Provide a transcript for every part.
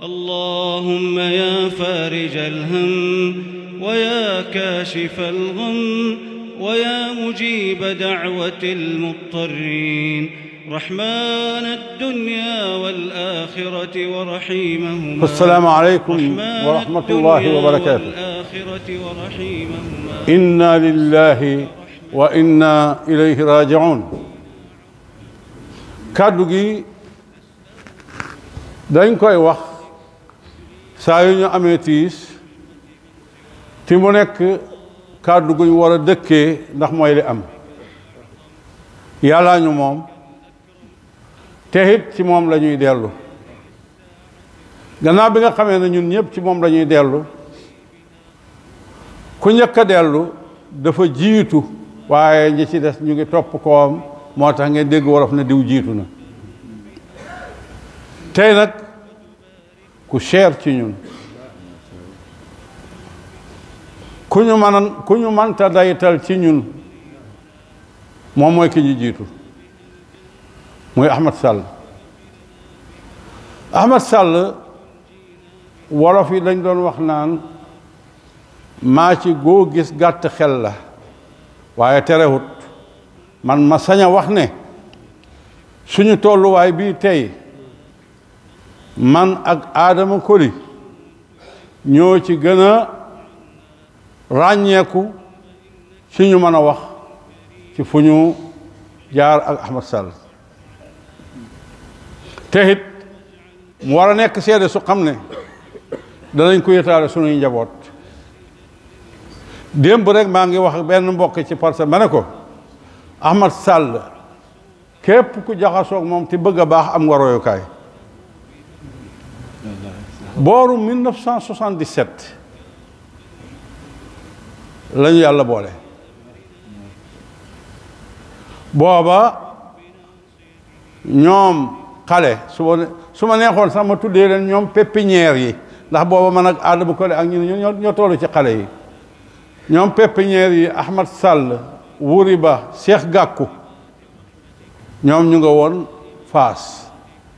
اللهم يا فارج الهم ويا كاشف الغم ويا مجيب دعوة المضطرين رحمن الدنيا والآخرة ورحيمهما السلام عليكم رحمن ورحمة الله الدنيا وبركاته والآخرة ورحيمهما inna lillahi wa inna ilayhi rajiun kàddu gi dañ koy wax saa yu ñu amee tiis ti mu nekk kàddu gu ñu war a dëkkee ndax mooy li am yàllaa ñu moom te it ci moom la ñuy dellu gannaaw bi nga xamee ne ñun ñëpp ci moom la ñuy dellu ku njëkk a dellu dafa jiitu waaye ñi ci des ñu ngi topp koom moo tax ngeen dégg wolof ne diw jiitu na tey nag ku cher ci ñun ku ñu man ku ñu manta daytal ci ñun moom mooy ki ñu jiitu muy Ahmad Sall Ahmad Sall wolof yi dañ doon wax naan maa ci goo gis gàtt xel la waaye terewut man ma sañ a wax ne suñu tolluwaay bii tey man ak Adama Koli ñoo ci gën a ràññeeku ci ñu mën a wax ci fu ñu jaar ak Ahmad Sall te it mu war a nekk seede su xam ne danañ ko yëtaale sunuy njaboot démb rek maa ngi wax ak benn mbokk ci parce que ma ne ko Ahmad Sall képp ku jaxasoog moom te bëgg a baax am nga royukaay booru 1977 lañu yàlla boole booba ñoom xale su ma su ma neexoon sax ma tuddee leen ñoom pépinière yi ndax booba man ak Adama Kole ak ñu ñoo ñoo tollu ci xale yi ñoom pépinière yi Ahmad Sall Wuri Ba Cheikh Gàkku ñoom ñu nga woon Faas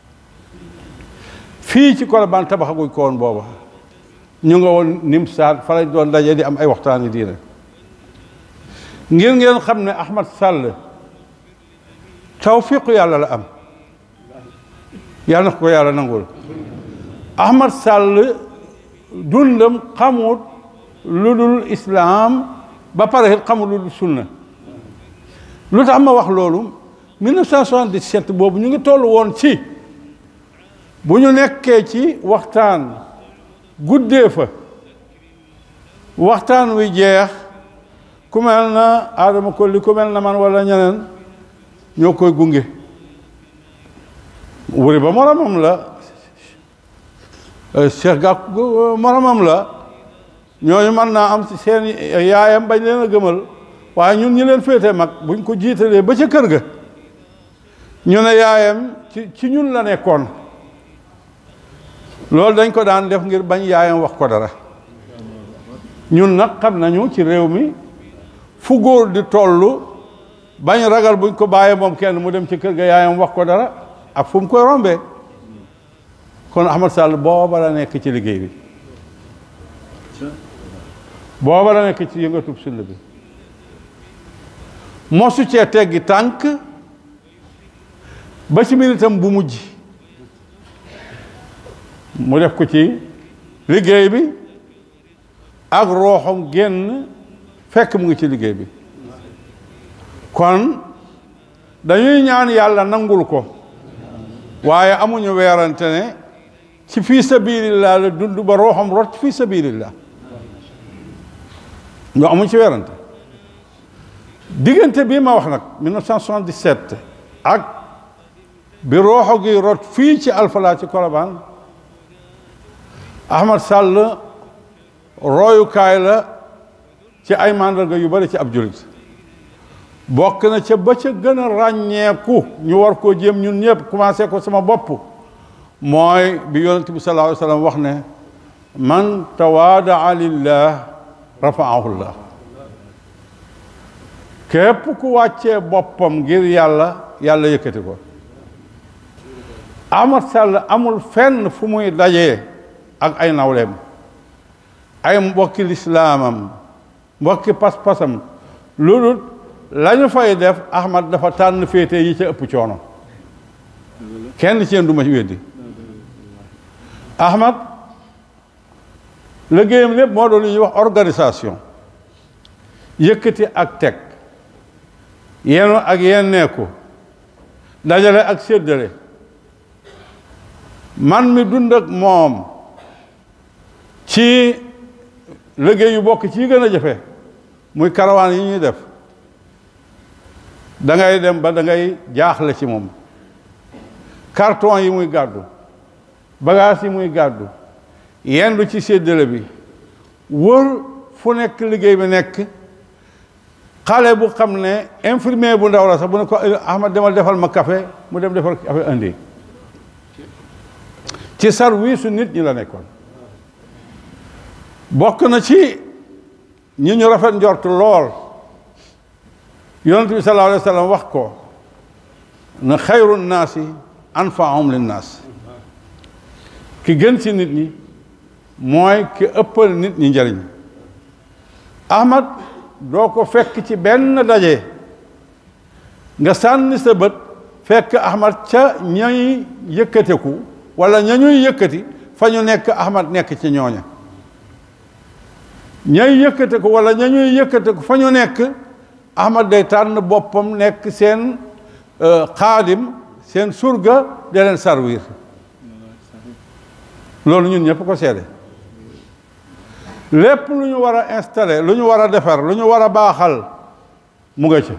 fii ci Colobane tabaxaguñ ko woon booba ñu nga woon Nimsaat fa lañ doon daje di am ay waxtaani diine ngir ngeen xam ne Ahmad Sall tawfiqu yàlla la am yàlla na ko yàlla nangul Ahmad Sall dundam xamut lu dul islaam ba pare it xamul lu dul sunna lu tax ma wax loolu 1977 boobu ñu ngi toll woon ci bu ñu nekkee ci waxtaan guddee fa waxtaan wi jeex ku mel na Adama Kolli ku mel na man wala ñeneen ñoo koy gunge wuri ba moromam la Cheikh Gàkku moromam la ñooñu mën naa am ci seen yaayam bañ leen a gëmal waaye ñun ñi leen féete mag buñ ko jiitalee ba ca kër ga ñu ne yaayam ci ci ñun la nekkoon loolu dañ ko daan def ngir bañ yaayam wax ko dara ñun nag xam nañu ci réew mi fu góor di tollu bañ ragal buñ ko bàyyee moom kenn mu dem ci kër ga yaayam wax ko dara ak fu mu koy rombee kon Ahmad Sall booba la nekk ci liggéey bi booba la nekk ci yëngatub sulla bi mosu cee teggi tànk ba ci minitam bu mujj mu def ko ci liggéey bi ak rooxam génn fekk mu ngi ci liggéey bi kon dañuy ñaan yàlla nangul ko waaye amuñu weerante ne ci fii sabilillah la dund ba rooxam rot fii sabilillah ñoo amuñ ci weerante diggante bii ma wax nag 1977 ak bi rooxo gi rot fii ci Alfala ci Colobane Ahmad Sall royukaay la ci ay màndarga yu bari ci ab julit bokk na ca ba ca gën a ràññeeku ñu war koo jéem ñun ñëpp commencé ko sama bopp mooy bi yonent bi sallallahu alayhi wa sallam wax ne man tawaadaa lillah rafaahu llah képp ku wàccee boppam ngir yàlla yàlla yëkkati ko Ahmad Sall amul fenn fu muy dajee ak ay nawleem ay mbokki lislaamam mbokki pas-pasam loolu la ñu fay def Ahmad dafa tànn féete yi ca ëpp coono kenn ci yéen du ma ci weddi Ahmad liggéeyam lépp moo doon lu ñuy wax organisation yëkkati ak teg yenu ak yenneeku dajale ak séddale man mi dund ak moom ci liggéey yu bokk ci yi gën a jafe muy karawaan yi ñuy def da ngay dem ba da ngay jaaxle ci moom carton yi muy gàddu bagage yi muy gàddu yendu ci séddale bi wër fu nekk liggéey bi nekk xale bu xam ne infirmier bu ndaw la sax bu ne ko Ahmad demal defal ma café mu dem defal café indi ci service su nit ñi la nekkoon bokk na ci ñi ñu rafet njort lool yonent bi sallallahu alayhi wa sallam wax ko na xayru naasi anfaahum linnaas ki gën ci nit ñi mooy ki ëppal nit ñi njëriñ Ahmad doo ko fekk ci benn daje nga sànni sa bët fekk Ahmad ca ñay yëkkateku wala ña ñuy yëkkati fa ñu nekk Ahmad nekk ci ñooña ñay yëkkateku wala ña ñuy yëkkateku fa ñu nekk Ahmad day tànn boppam nekk seen xaadim seen surga de leen servir loolu ñun ñëpp ko seede lépp lu ñu war a installé lu ñu war a defar lu ñu war a baaxal mu nga ci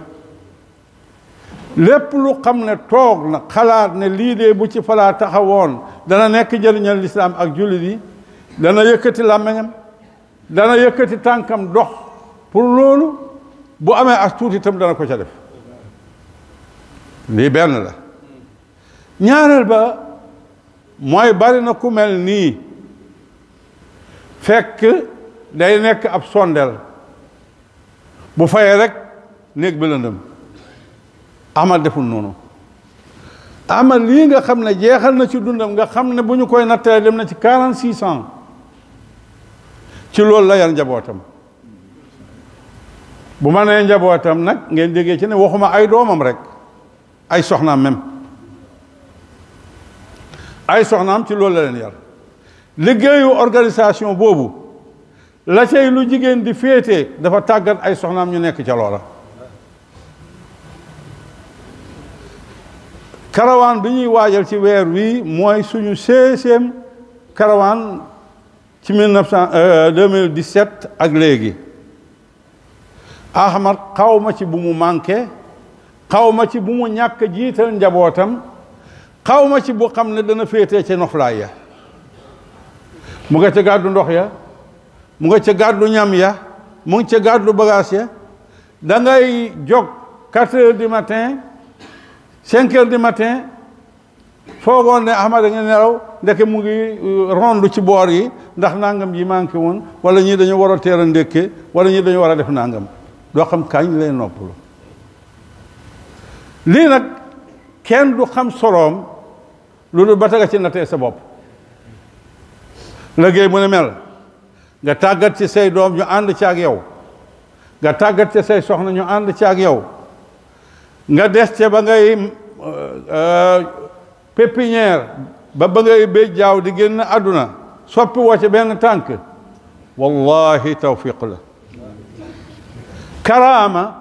lépp lu xam ne toog na xalaat ne lii de bu ci falaa taxawoon dana nekk njëriñal lislaam ak jullit yi dana yëkkati làmmiñam dana yëkkati tànkam dox pour loolu bu amee as tuuti itam dana ko ca def lii benn la ñaareel ba mooy bari na ku mel nii fekk day nekk ab sondel bu fayee rek néeg bi lëndëm Ahmad deful noonu Ahmad lii nga xam ne jeexal na ci dundam nga xam ne bu ñu koy nattalee dem na ci quarante six ans ci loolu la yar njabootam bu ma nee njabootam nag ngeen déggee ci ne waxuma ay doomam rek ay soxnaam même ay soxnaam ci loolu la leen yar liggéeyu organisation boobu la cay lu jigéen di féete dafa tàggat ay soxnaam ñu nekk ca loola karawaan bi ñuy waajal ci weer wi mooy suñu seizième karawaan ci mille neuf cent deux mille dix-sept ak léegi Ahmad xaw ma ci bu mu manqué xaw ma ci bu mu ñàkk jiital njabootam xaw ma ci bu xam ne dana féetee ca noflaay ya mu nga ca gàddu ndox ya mu nga ca gàddu ñam ya mu ngi ca gàddu bagage ya da ngay jóg quatre heures du matin cinq heures du matin foogoon ne Ahmad da nga nelaw ndeke mu ngi rondu ci boor yi ndax nangam yi manqué woon wala ñii dañu war a teel a ndékke wala ñii dañu war a def nangam doo xam kañ lay noppalu lii nag kenn du xam soloom lu dul ba taga ci nattee sa bopp liggéey mu ne mel nga tàggat ci say doom ñu ànd ci ak yow nga tàggat ci say soxna ñu ànd ci ak yow nga des ca ba ngay pépinière ba ba ngay béj jaaw di génn àdduna soppi woo ca benn tànk wallahi tawfiq la karaama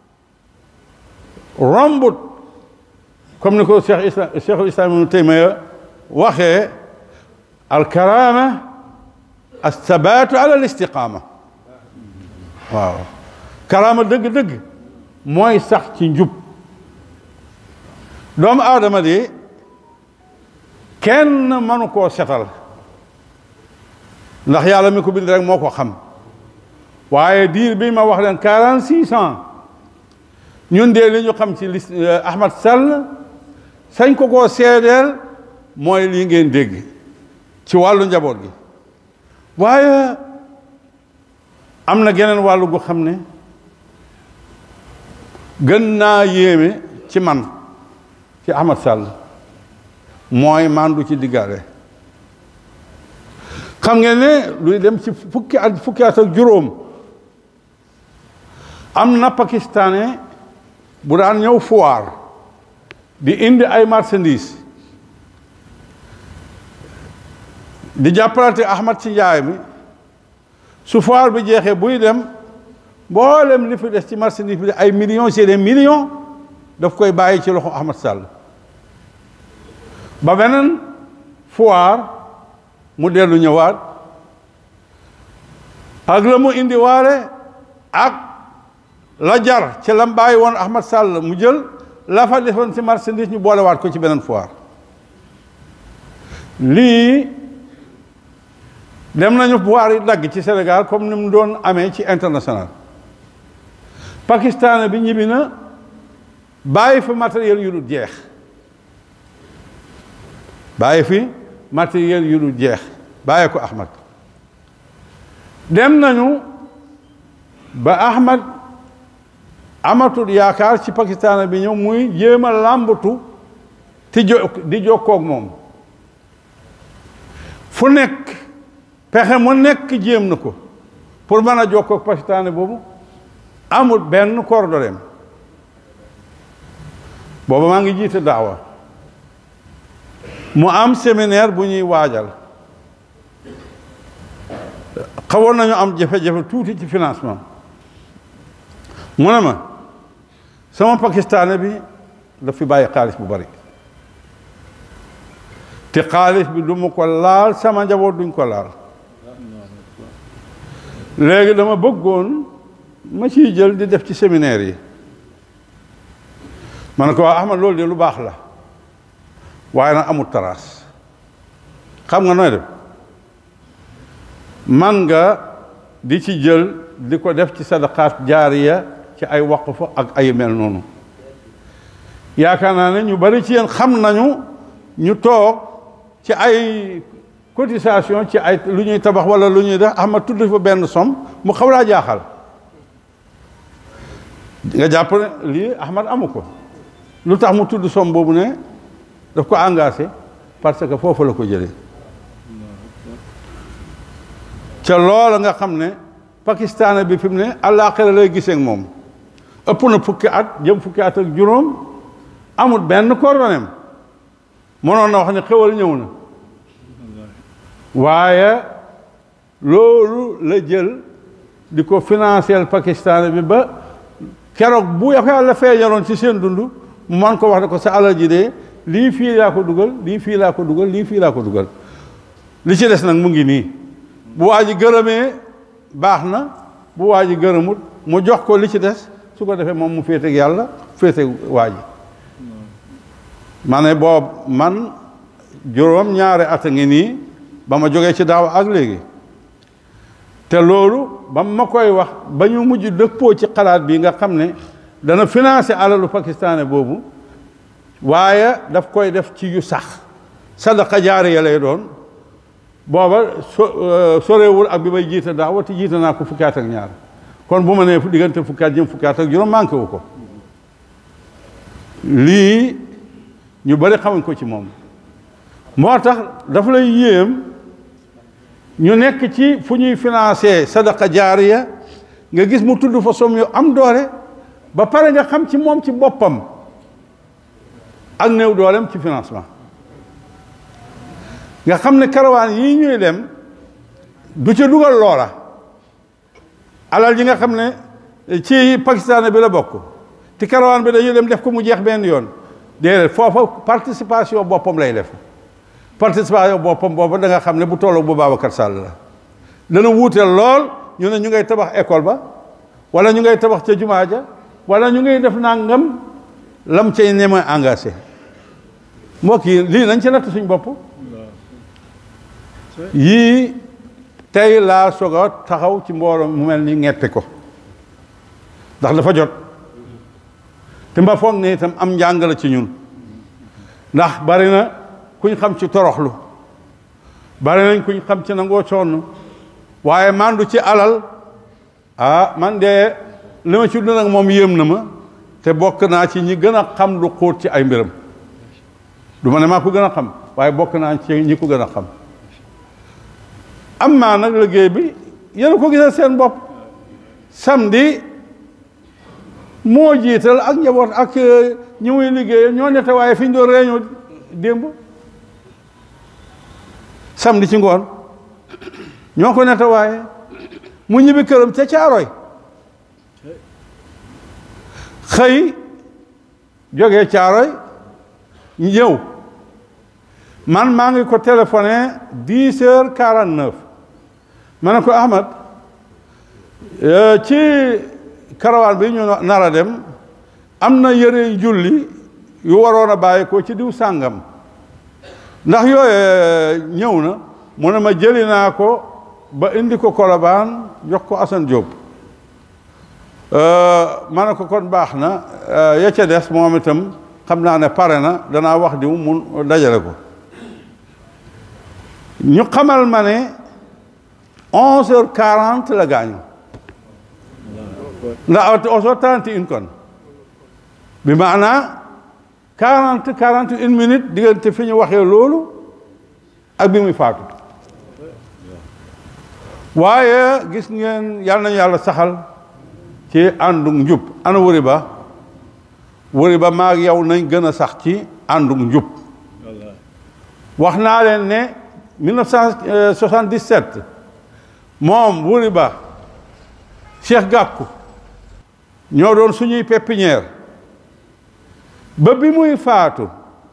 rombut comme ni ko cheikh islam cheikhul islam ibnu taymiya waxee alkarama alsabaatu ala alistiqaama waaw karaama dëgg-dëgg mooy sax ci njub doomu aadama di kenn mënu koo setal ndax yàlla mi ko bind rek moo ko xam waaye diir bi ma wax leen quarante six ans ñun de li ñu xam ci lis Ahmad Sall sañ ko koo seedeel mooy lii ngeen dégg ci wàllu njaboot gi waaye am na geneen wàllu gu xam ne gën naa yéeme ci man ci Ahmad Sall mooy mandu ci diggaale xam ngeen ne luy dem ci fukki at fukki at ak juróom am na pakistanais bu daan ñëw foire di indi ay marchandises di jàppalante Ahmad ci njaay mi su foire bi jeexee buy dem mboolem li fi des ci marchandise bi ay millions c'est des millions daf koy bàyyi ci loxo Ahmad Sall ba beneen foire mu dellu ñëwaat ak la mu indi waale ak la jar ci lam bàyyi woon Ahmad Sall mu jël la fa defoon ci marchandise ñu boolewaat ko ci beneen foire lii dem nañu foire yi dagg ci Sénégal comme ni mu doon amee ci international Pakistan bi ñibbi na bàyyi fi matériel yu dul jeex bàyyi fi matériel yu dul jeex bàyyi ko Ahmad dem nañu ba Ahmad amatul yaakaar ci Pakistan bi ñëw muy jéem a làmbatu ti jo di jokkoog moom fu nekk pexe mu nekk jéem na ko pour mën a jokkoog Pakistan boobu amul benn kordoleem booba maa ngi jiite daawa mu am séminaire bu ñuy waajal xawoon nañu am jafe-jafe tuuti ci financement mu ne ma sama pakistanais bi daf fi bàyyi xaalis bu bari te xaalis bi du ma ko laal sama njaboot duñ ko laal léegi dama bëggoon ma ciy jël di def ci séminaire yi ma ne ko waa Ahmad loolu de lu baax la waaye nag amul taraas xam nga nooy def man nga di ci jël di ko def ci sadaqaat jaariya ci ay waqf ak ay mel noonu yaakaar naa ne ñu bari ci yéen xam nañu ñu toog ci ay cotisation ci ay lu ñuy tabax wala lu ñuy def Ahmad tudd fa benn somme mu xaw laa jaaxal nga jàpp ne lii Ahmad amu ko lu tax mu tudd somme boobu ne daf ko engagé parce que foofu la ko jëlee ca loola nga xam ne Pakistan bi fi mu ne àllaaxira lay gisee ak moom ëpp na fukki at jëm fukki at ak juróom amul benn kordonem mënoon na wax ne xewal ñëw na waaye loolu la jël di ko financer Pakistan bi ba keroog bu yàlla feeñaloon ci seen dund mu man ko wax ne ko sa alal ji de lii fii laa ko dugal lii fii laa ko dugal lii fii laa ko dugal li ci des nag mu ngi nii bu waa ji gërëmee baax na bu waa ji gërëmut mu jox ko li ci des su ko defee moom mu féeteeg yàlla féeteeg waa ji ma ne boobu man juróom ñaari at a ngi nii ba ma jógee ci daaw ak léegi te loolu ba ma koy wax ba ñu mujj dëppoo ci xalaat bi nga xam ne dana financer alalu pakistanais boobu waaye daf koy def ci yu sax sadaqa jaariya lay doon booba so sorewul ak bi may jiite daawa te jiite naa ko fukki at ak ñaar kon bu ma nee diggante fukki at jëm fukki at ak juróom manqué wu ko lii ñu bari xamuñ ko ci moom moo tax dafa lay yéem ñu nekk ci fu ñuy financé sadaqa jaariya nga gis mu tudd fa somme yu am doole ba pare nga xam ci moom ci boppam ak néew dooleem ci financement nga xam ne karawaan yii ñuy dem du ca dugal loola alal yi nga xam ne ci Pakistan bi la bokk te karawaan bi dañuy dem def ko mu jeex benn yoon déedéet foofa participation boppam lay def participation boppam booba da nga xam ne bu tolloog bu Babacar Sall la dana wuuteel lool ñu ne ñu ngay tabax école ba wala ñu ngay tabax ca jumaa ja wala ñu ngay def nangam lam cay ñeme engagé mbokk yi lii nañ ci natt suñ bopp yii tey laa soog a taxaw ci mbooloo mu mel ni ngette ko ndax dafa jot te mba foog ne itam am njàng la ci ñun ndax bari na kuñ xam ci toroxlu bari nañ kuñ xam ci nangoo sonn waaye mandu ci alal ah man de li ma ci dund nag moom yéem na ma te bokk naa ci ñi gën a xam lu xóot ci ay mbiram du ma ne maa ko gën a xam waaye bokk naa ci ñi ko gën a xam am maa nag liggéey bi yéen a ko gisal seen bopp samedi moo jiital ak njaboot ak ñi muy liggéey ñoo nette waaye fi ñu doon réunion démb samedi ci ngoon ñoo ko nette waaye mu ñibbi këram ca caaroy xëy jógee caaroy ñëw man maa ngi ko téléphoné dix heures quarante neuf ma ne ko Ahmad ci karawaan bi ñu nar a dem am na yëre julli yu waroon a bàyyi ko ci diw sàngam ndax yooye ñëw na mu ne ma jëli naa ko ba indi ko Kolobaan jox ko Assane Diop ma ne ko kon baax na ya ca des moom itam xam naa ne pare na danaa wax diw mun dajale ko ñu xamal ma ne onze heures quarante la gaañu ndax onze heures trente et une kon bi maanaa quarante quarante une minute diggante fi ñu waxee loolu ak bi muy faatu waaye gis ngeen yàlla nañu yàlla saxal ci àndug njub ana wëri ba wëri ba maag yow nañ gën a sax ci àndug njub wax naa leen ne 1977 moom wëri ba Cheikh Gakou ñoo doon suñuy pépinière ba bi muy faatu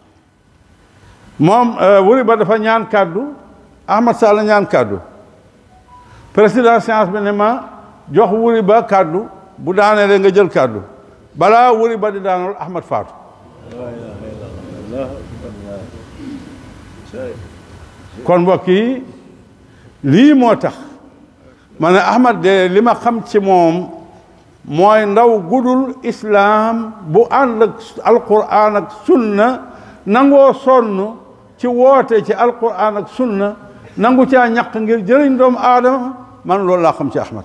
moom wëri ba dafa ñaan kàddu Ahmad Sall ñaan kàddu président séance bi ne ma jox wëri ba kàddu bu daanee nga jël kàddu balaa wëri ba di daanal Ahmad faatu kon mbokk yi lii moo tax ma ne Ahmad de li ma xam ci moom mooy ndaw gudul islaam bu ànd ak alquran ak sunna nangoo sonn ci woote ci alquran ak sunna nangu caa ñaq ngir jëriñ doomu aadama man loolu laa xam ci Ahmad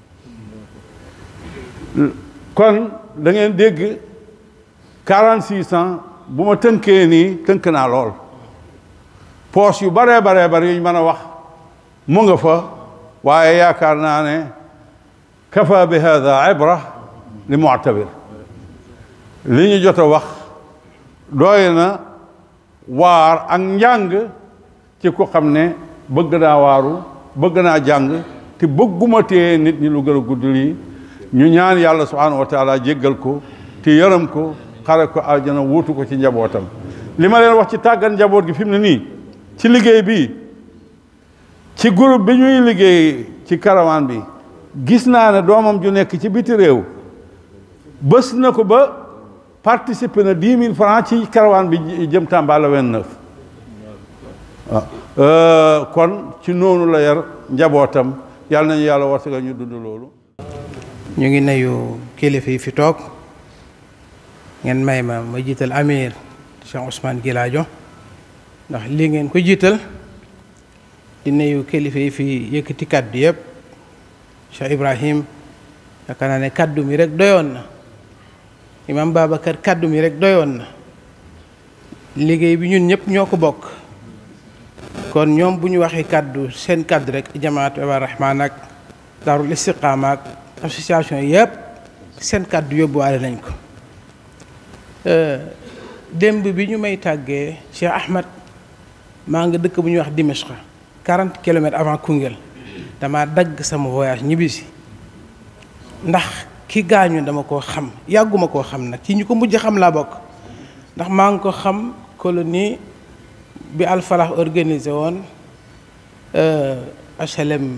kon da ngeen dégg quarante six ans bu ma tënkee nii tënk naa lool poos yu baree baree bari yuñ mën a wax mu nga fa waaye yaakaar naa ne kafa bi hada ibra li muctabir li ñu jot a wax doy na waar ak njàng ci ku xam ne bëgg naa waaru bëgg naa jàng te bëgguma tee nit ñi lu gën a gudd lii ñu ñaan yàlla subhanahu wa taala jéggal ko te yërëm ko xare ko aljana wuutu ko ci njabootam li ma leen wax ci tàggat njaboot gi fi mu ne nii ci liggéey bi ci groupe bi ñuy liggéey ci karawaan bi gis naa ne doomam ju nekk ci biti réew bés na ko ba participer na dix mille francs ci karawaan bi jëm Tamba la vingt-neuf waaw kon ci noonu la yar njabootam yàlla nañu yàlla warsaga ñu dund loolu ñu ngi nuyu kilifa yi fi toog ngeen may ma ma jiital amir Cheikh Ousmane Gilaajo ndax lii ngeen ko jiital di nuyu kilifa yi fi yëkkati kàddu yëpp Cheikh Ibrahim yaakaar naa ne kàddu mi rek doyoon na imam Babacar kàddu mi rek doyoon na liggéey bi ñun ñëpp ñoo ko bokk kon ñoom bu ñu waxee kàddu seen kàddu rek jamaat Ibaadu Rahmaan ak Daarul Istiqaama ak association yëpp seen kàddu yóbbuwaale nañ ko démb bi ñu may tàggee Cheikh Ahmad maa nga dëkk bu ñuy wax Dimashqa 40 kilomètres avant Koungheul dama dagg sama voyage ñibbisi ndax ki gaañu dama koo xam yàgguma koo xam nag ci ñu ko mujj xam laa bokk ndax maa ngi ko xam colonie bi Alfalax organisé woon HLM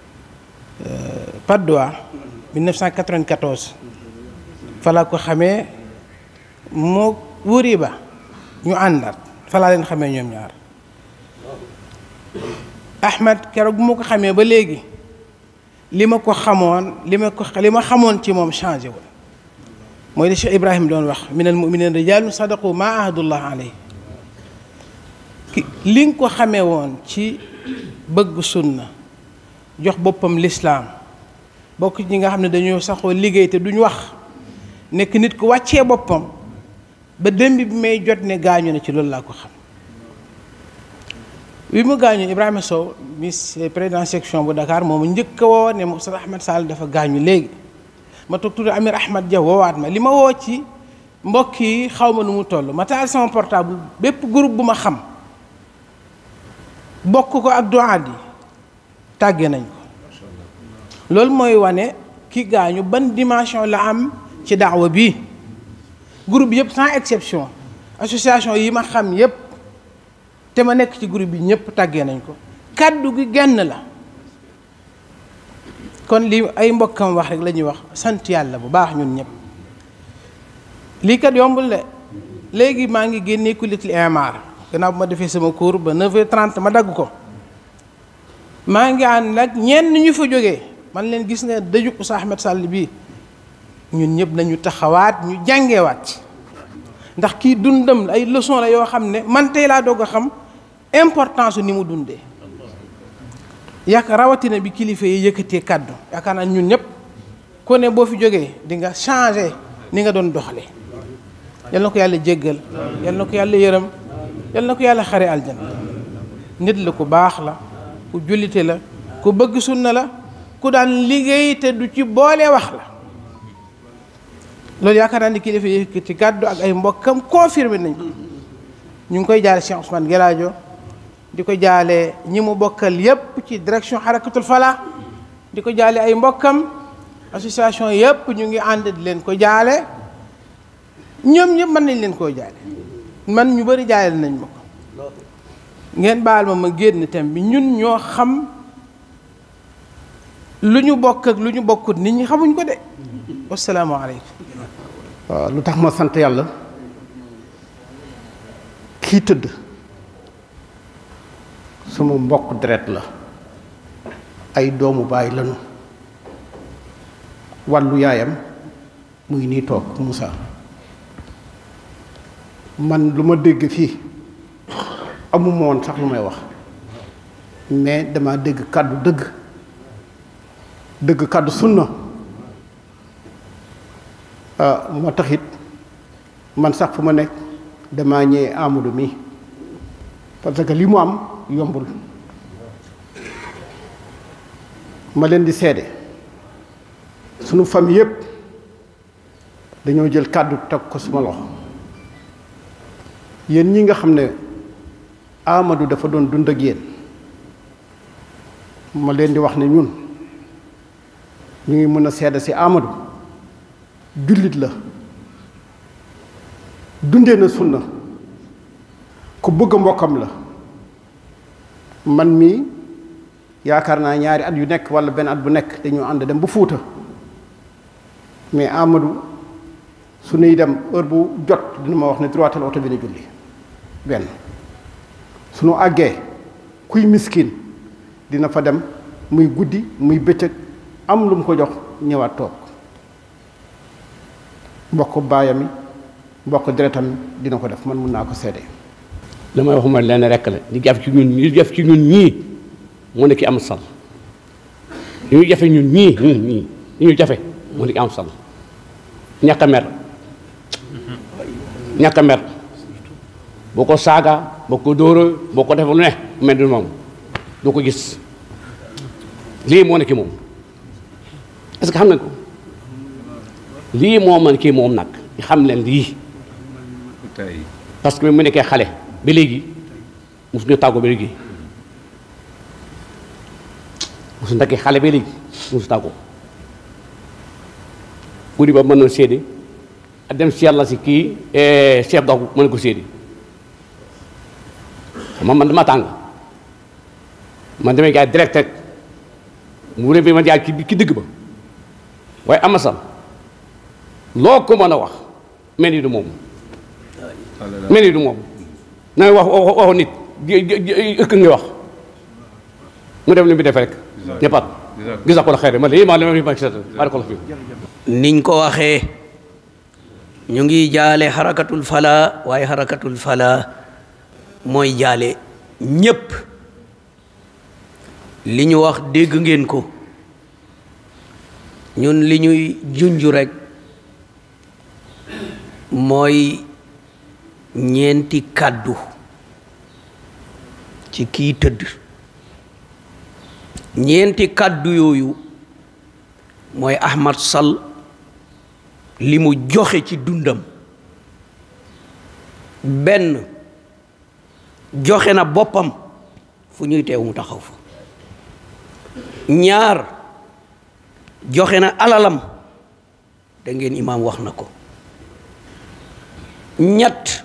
Patte d'Oie 1994 fa laa ko xamee moo wuri ba ñu àndaat fa laa leen xamee ñoom ñaar Ahmed keroog bu ma ko xamee ba léegi li ma ko xamoon li ma ko li ma xamoon ci moom changé wul mooy li Cheikh Ibrahim doon wax minal mu'minina rijaalun sadaqu ma ahadullah alayhi ki li nga ko xamee woon ci bëgg sunna jox boppam lislaam bokk ñi nga xam ne dañoo saxoo liggéey te duñ wax nekk nit ku wàccee boppam ba démb bi may jot ne gaañu na ci loolu laa ko xam bi mu gaañu Ibrahima Sow mi président section bu Dakar moomu njëkk a woo ne Oustaz Ahmed Sall dafa gaañu léegi ma toog tuuti Amir Ahmad Dia woowaat ma li ma woo ci mbokk yi xaw ma nu mu toll ma taal sama portable bépp groupe bu ma xam bokk ko ak doaat yi tàgge nañ ko loolu mooy wane ki gaañu ban dimension la am ci daawa bi groupe yëpp sans exception association yi ma xam yëpp te ma nekk ci groupe bi ñëpp tàggee nañ ko kàddu gi genn la kon li ay mbokkam wax rek la ñuy wax sant yàlla bu baax ñun ñëpp lii kat yombul de léegi maa ngi génnee kulitul imar gannaaw bu ma defee sama cours ba 9h30 ma dagg ko maa ngi ànd nag ñenn ñu fa jógee man leen gis nga dëju Oustaz Ahmed Sall bii ñun ñëpp nañu taxawaat ñu jàngeewaat ndax kii dundam ay leçon la yoo xam ne man tey laa doog a xam importance ni mu dundee yaakaar rawatina bi kilifa yi yëkkatee kàddu yaakaar naa ñun ñëpp ku ne boo fi jógee di nga changé ni nga doon doxale yal na ko yàlla jéggal yal na ko yàlla yërëm yal na ko yàlla xare aljana nit la ku baax la ku jullite la ku bëgg sunna la ku daan liggéey te du ci boole wax la loolu yaakaar naa ni kilifa yi yëkkati kàddu ak ay mbokkam confirmé nañ ko ñu ngi koy jaale Cheikh Ousmane Gelaajo di ko jaale ñi mu bokkal yépp ci direction xarakatul fala di ko jaale ay mbokkam association yépp ñu ngi ànd di leen ko jaale ñoom ñëpp mën nañ leen koo jaale man ñu bari jaale nañ ma ko ngeen baal ma ma génn thème bi ñun ñoo xam lu ñu bokk ak lu ñu bokkut nit ñi xamuñ ko de wasalaamaaleykum waaw lu tax ma sant yàlla kii tëdd sama mbokk deret la ay doomu baay lanu wàllu yaayam muy nii toog Moussa man lu ma dégg fii amuma woon sax lu may wax mais dama dégg kàddu dëgg dëgg kàddu sunna moo taxit man sax fu ma nekk damaa ñëwee Amadou mi parce que li mu am yombul ma leen di seede sunu famille yépp dañoo jël kàddu teg ko suma loxo yéen ñi nga xam ne Amadou dafa doon dund ak yéen ma leen di wax ne ñun ñu ngi mën a seede ci Amadou jullit la dundee na sunna ku bëgg mbokkam la man mii yaakaar naa ñaari at yu nekk walla benn at bu nekk dañu ànd dem ba Fuuta mais Amadou su nuy dem heure bu jot dina ma wax ne droital oto bi ne julli benn suñu àggee kuy miskin dina fa dem muy guddi muy bëccëg am lu mu ko jox ñëwaat toog mbokk baayam yi mbokk deretam dina ko def man mun naa ko seede li may wax mooy lenn rekk la di jaf ci ñun ñu jaf ci ñun ñii moo ne ki am sal li ñu jafe ñun ñii ñun ñii li ñu jafe moo ne ki am sal ñàkk a mer ñàkk a mer boo ko saaga boo ko dóora boo ko defee lu ne mel ni moom doo ko gis lii moo ne ki moom est-ce que xam nga ko lii moo man kii moom nag xam leen lii parce que mu nekkee xale ba léegi mosu ñu tàggoo ba léegi mosu nekkee xale ba léegi mosu tàggoo guddi ba mën na séede a dem si yàlla si kii chef dox mën na ko séede xam man dama tàng man damay gaay direct rek mu ne bi ma jaar ki ki dëgg ba waaye ama sal loo ko mën a wax mel ni du moom mel ni du moom na wax waxu nit ëkk nga wax mu def li mu def rek ñëppaat gisa ko la xeere ma lii maa li ma gisat bari ko la fi niñ ko waxee ñu ngi jaale xarakatul fala waaye xarakatul fala mooy jaale ñépp li ñu wax dégg ngeen ko ñun li ñuy junju rekk mooy ñeenti kàddu ci ci kii tëdd ñeenti kàddu yooyu mooy Ahmad Sall li mu joxe ci dundam benn joxe na boppam fu ñuy teew mu taxaw fa ñaar joxe na alalam da ngeen imaam wax na ko ñett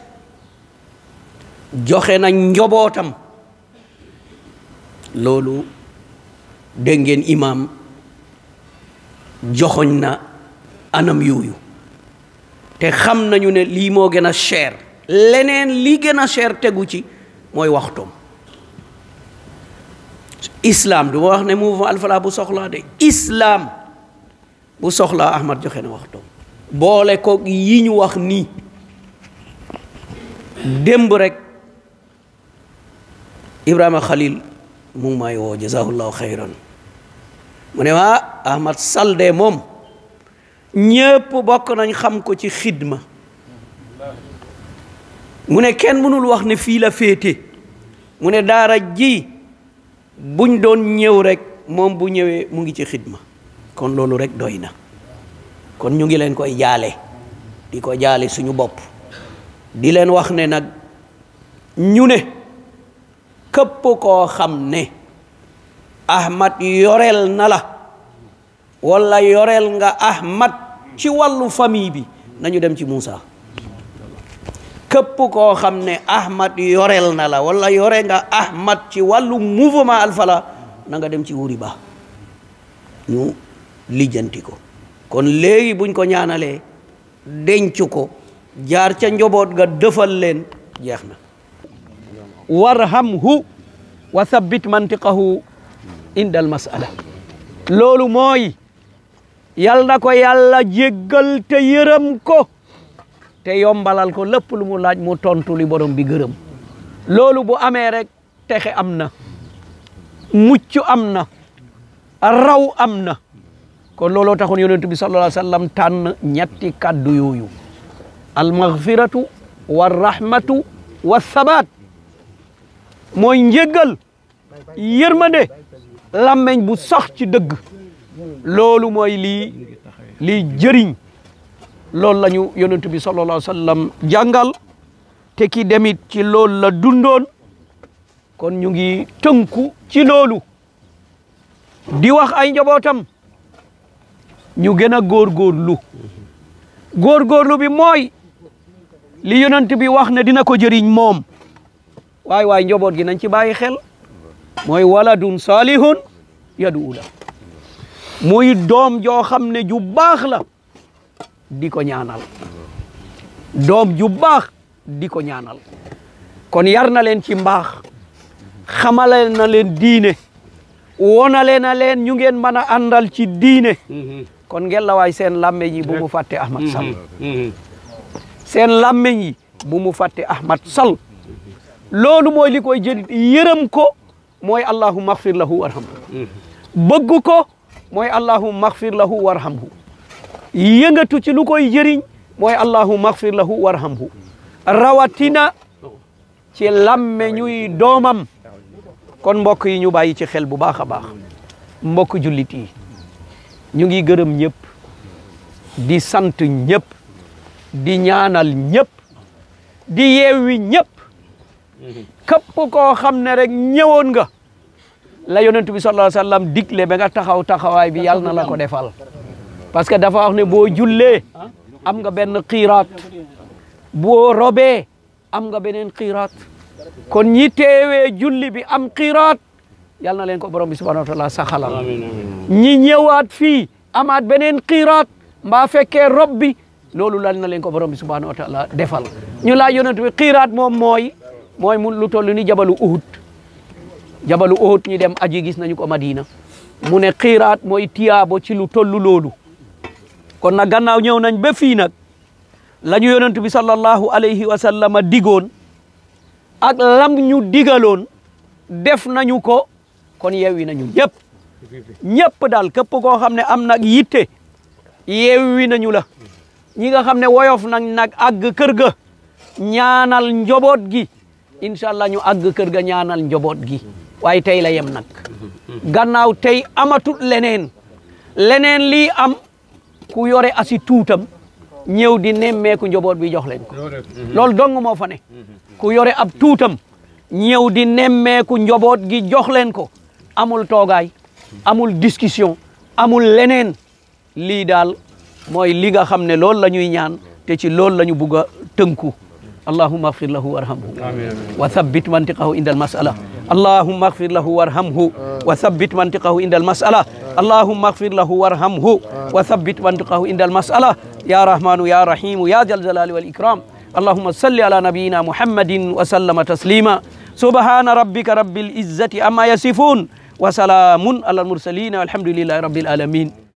joxe na njobootam loolu dégg ngeen imaam joxoñ na anam yooyu te xam nañu ne lii moo gën a cher leneen li gën a cher tegu ci mooy waxtoom islam du ma wax ne mouvement Al-Falah bu soxlaa de islam bu soxlaa Ahmad joxe na waxtoom boole ko yi ñu wax nii démb rek Ibrahima Khalil mu ngi may woo jazahullahu xayran mu ne waa Ahmad Sall de moom ñépp bokk nañ xam ko ci xidma mu ne kenn mënul wax ne fii la féete mu ne daara ji buñ doon ñëw rek moom bu ñëwee mu ngi ci xidma kon loolu rek doy na kon ñu ngi leen koy jaale di ko jaale suñu bopp di leen wax ne nag ñu ne këpp koo xam ne Ahmad yoreel na la walla yoreel nga Ahmad ci wàllu famille bi nañu dem ci Moussa képp koo xam ne Ahmad yoreel na la walla yore nga Ahmad ci wàllu mouvement Al-Falah na nga dem ci wuri ba ñu lijjanti ko kon léegi buñ ko ñaanalee denc ko jaar ca njoboot ga dëfal leen jeex na warhamhu wa thabbit mantiqahu inda al masala loolu mooy yal na ko yàlla jéggal te yërëm ko te yombalal ko lépp lu mu laaj mu tontu li borom bi gërëm loolu bu amee rek texe am na mucc am na raw am na kon looloo taxoon yonent bi sallallahu alayhi wa sallam tànn ñetti kàddu yooyu almaghfiratu wa rahmatu wa sabaat mooy njéggal yërmande làmmeñ bu sax ci dëgg loolu mooy lii lii jëriñ loolu la ñu yonent bi sallallahu alayhi wa sallam jàngal te ki demit ci loolu la dundoon kon ñu ngi tënku ci loolu di wax ay njabootam ñu gën a góorgóorlu góorgóorlu bi mooy li yonent bi wax ne dina ko jëriñ moom waay waay njaboot gi nañ ci bàyyi xel mooy waladun salihun yadu la muy doom joo xam ne ju baax la di ko ñaanal doom ju baax di ko ñaanal kon yar na leen ci mbaax xamale na leen diine wonale na leen ñu ngeen mën a àndal ci diine kon ngeen la waay seen làmmeñ yi bu mu fàtte Ahmad Sall seen làmmeñ yi bu mu fàtte Ahmad Sall loolu mooy li koy jëriñ yërëm ko mooy allahumma axfir lahu warhamhu bëgg ko mooy allahumma axfir lahu warhamhu yëngatu ci lu koy jëriñ mooy allahumma axfir lahu warhamhu rawatina ci làmmeñuy doomam kon mbokk yi ñu bàyyi ci xel bu baax a baax mbokk jullit yi ñu ngi gërëm ñëpp di sant ñëpp di ñaanal ñëpp di yeewi ñëpp képp koo xam ne rek ñëwoon nga la yonent bi sallallahu alayhi wa sallam digle ba nga taxaw taxawaay bi yàlla na la ko defal parce que dafa wax ne boo jullee am nga benn xiiraat boo robee am nga beneen xiiraat kon ñi teewee julli bi am xiiraat yal na leen ko borom bi subhanahu wa taala saxalal ñi ñëwaat fii amaat beneen xiiraat mbaa fekkee rob bi loolu lal na leen ko borom bi subhanahu wa taala defal ñu laa yonent bi xiiraat moom mooy mooy mu lu toll ni jabalu uhud jabalu uhud ñi dem aji gis nañu ko madina mu ne xiiraat mooy tiyaabo ci lu tollu loolu kon nag gannaaw ñëw nañ ba fii nag la ñu yonent bi sallallahu alayhi wa sallama digoon ak lam ñu digaloon def nañu ko kon yewwi nañu ñëpp ñëpp daal képp koo xam ne am nag yitte yewwi nañu la ñi nga xam ne woyof nag nag àgg kër ga ñaanal njoboot gi incha allah ñu àgg kër ga ñaanal njaboot gi waaye tey la yem nag gannaaw tey amatut leneen leneen lii am ku yore asi tuutam ñëw di nemmeeku njaboot bi jox leen ko loolu dong moo fa ne ku yore ab tuutam ñëw di nemmeeku njaboot gi jox leen ko amul toogaay amul discussion amul leneen lii daal mooy li nga xam ne loolu la ñuy ñaan te ci loolu la ñu bugg a tënku allahumma agfir lahu warhamhu wa thabbit mantiqahu inda almasala allahumma agfir lahu warhamhu wa thabbit mantiqahu inda almasala allahumma agfir lahu warhamhu wa thabbit mantiqahu inda almasala ya rahmanu ya rahimu ya jal jalali wal ikram اللهم صل على نبينا محمد وسلم تسليما سبحان ربك رب العزة أما يصفون وسلام على المرسلين والحمد لله رب العالمين